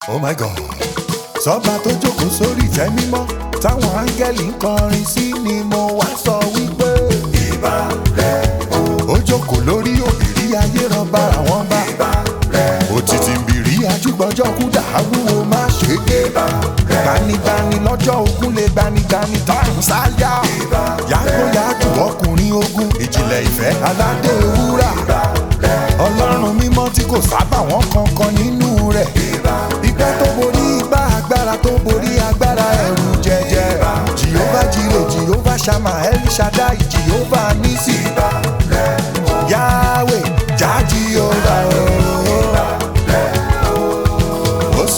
oh my god sọba tó jókòó sórí ìtẹ́ mímọ́ táwọn áńgẹ́lì ń kọrin sí ni mo wá sọ wípé. ìbà rẹ̀ o. ó jókòó lórí òbírí ayé rọba àwọn bá. ìbà rẹ̀ o. òtítì ń bìrí ajúgbọ́jọ́ kú dàáwúwo má ṣe gé. ìbà rẹ̀ o. gbanibani lọ́jọ́ ogun lè gbanigani táwọn sáyà. ìbà rẹ̀ o. yàgòyàgò ọkùnrin ogun ìjìnlẹ̀ ìfẹ́ aládé wúrà. ìbà rẹ̀ o. ọlọ́run mímọ́ tí kò sábà wọ́n kankan nínú rẹ̀. ìbà rẹ̀ o. ìgbẹ́ tó borí igbá agbára tó borí agbára ẹ̀rù jẹjẹ. jehova jire jehova shama el shaddai jehova nisi. yahweh já jehova o. Os.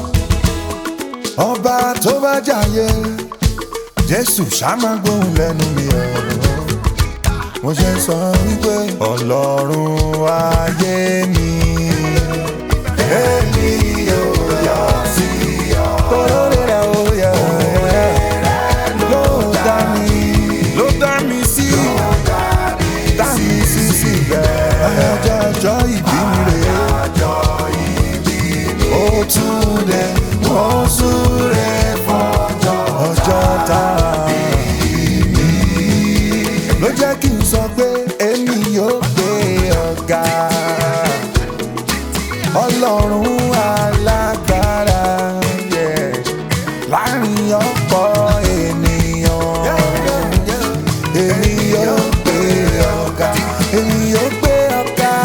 ọba tó bá jàyè jésù ṣàmà gbóhùn lẹ́nu mi o. mo ṣe ń sọ wípé ọlọ́run ayé mi. èmi yóò yọ sí ọ. olórí rẹ̀ ó yẹ ló dá mi ló dá mi sí dá mi sí síbẹ̀. ọjọ́ ọjọ́ ìbí mi rè é ó tún dé ó súré fọjọ́ ọjọ́ tá a bí mi. ló jẹ́ kí n sọ pé èmi yóò gbé ọ̀gá ọlọ́run alágbára yeah. láàrin ọ̀pọ̀ ènìyàn èmi yóò gbé ọ̀gá èmi yóò gbé ọ̀gá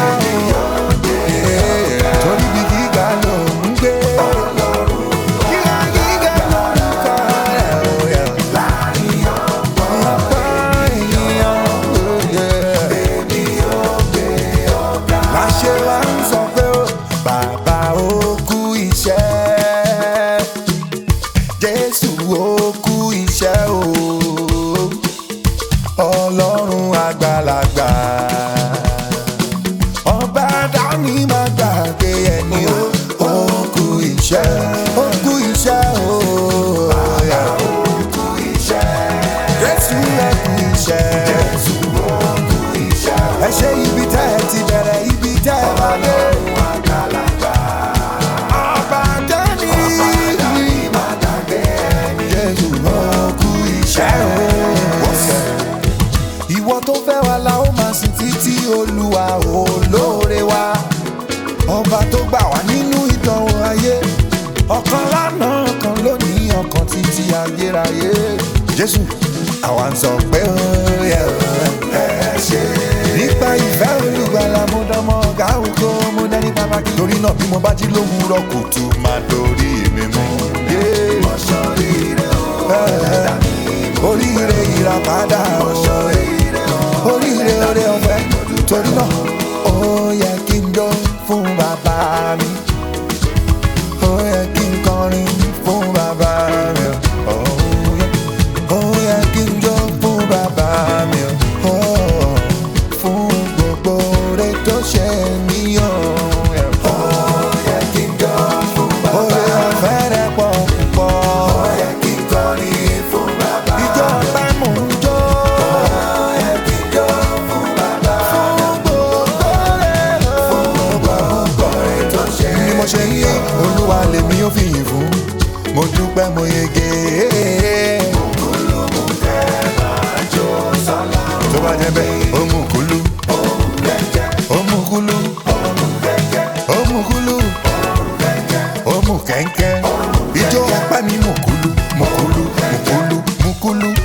yeah. torí bí gíga ló ń gbé gíga gíga lórúkọ rẹ̀ ó yẹ láàrin ọ̀pọ̀ ènìyàn ó yẹ èmi yóò gbé ọ̀gá láṣẹ wa ń sọ pé ó bàbá ó kú iṣẹ́ jésù ó kú iṣẹ́ o ọlọ́run àgbàlagbà ọba dání má gbàgbé ẹni ó ó kú iṣẹ́ ó kú iṣẹ́ o bàbá ó kú iṣẹ́ jésù ó kú iṣẹ́ jésù ó kú iṣẹ́ ẹ ṣe ibi tẹ́ ẹ ti bẹ̀rẹ̀ ibi tẹ́ ẹ bá dé. ọba dání má gbàgbé ẹni jésù ó kú iṣẹ́ o ìwọ tó fẹ́ wa la ó máa sìn títí olúwa olóore wa ọba tó gbà wá nínú ìdánwò ayé ọ̀kan lánàá ọ̀kan lónìí ọ̀kan títí ayérayé jésù àwa ń sọ pé ó yẹ ẹ ṣe. nípa ìfẹ́ olùgbàlà mo dánmọ́ ọ̀gá ògo mo dání pàtàkì torí náà bí mo bá jí lówùúrọ̀ kùtù máa dorí mi mú. ọ̀ṣọ́ ire o oríire ìràpadà o oríire oore ọ̀fẹ́ torí náà ó yẹ kí n jó fún bàbá mi ó yẹ kí n kọrin fún bàbá mi ó yẹ ó yẹ kí n jó fún bàbá mi ó fún gbogbo oore tó ṣe mí ó yẹ kí n jó fún bàbá mi oore ọ̀fẹ́ rẹ̀ pọ̀ púpọ̀ ó yẹ kí n kọrin fún bàbá mi ìjọ ọ̀pẹ mò ń jó ó yẹ kí n jó fún bàbá mi fún gbogbo rẹ̀ fún gbogbo rẹ̀ tó ṣe ni mo ṣe yí olúwa lèmi ó fi yìn fún mo dúpẹ́ mo yege. tó bá jẹ́ bẹ́ẹ̀ ó mú kúlú ó mú kúlú ó mú kúlú ó mú kẹ́ńkẹ́ ijó ọpẹ́ mi mú kúlú mú kúlú mú kúlú mú kúlú